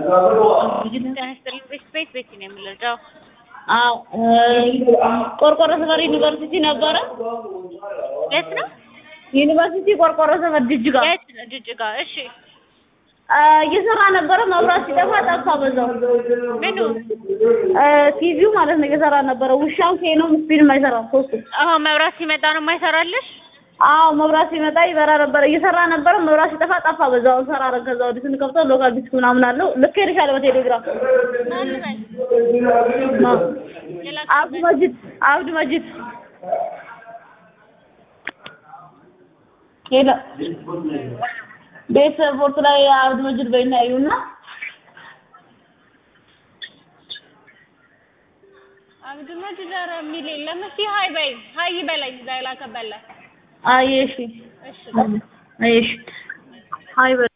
ጤና ይስጥልኝ። ቤት ቤት ቤት ነው የምንረዳው። አዎ ቆርቆሮ ሰፈር ዩኒቨርሲቲ ነበረ። የት ነው? ዩኒቨርሲቲ ቆርቆሮ ሰፈር ጅጅጋ የት ነው? ጅጅጋ። እሺ አ፣ እየሰራ ነበረ። መብራት ሲጠፋ ጠፋ። በዛው ምኑ? አ፣ ቲቪው ማለት ነው እየሰራ ነበረ። ውሻው ኬኖም ስፒድም አይሰራም ሶስቱ። አሁን መብራት ሲመጣ ነው የማይሰራልሽ? አዎ መብራት ሲመጣ ይበራ ነበረ። እየሰራ ነበረ። መብራት ሲጠፋ ጠፋ። በዛው ሰራ አረ ከዛ ወዲህ ስንከፍተው ሎካል ዲስክ ምናምን አለው። ልክ ሄድሻለሁ በቴሌግራም ማን በል ማ- ሌላ አብዱ መጂድ አብዱ መጂድ ሄሎ ቤት ስፖርት ላይ አብዱ መጂድ በይና ያዩና አብዱ መጂድ ኧረ የሚል የለም። እስኪ ሀይ በይ ሀይ በለኝ እዛ የላከበለ አየሽ እሺ አየሽ አይ በይ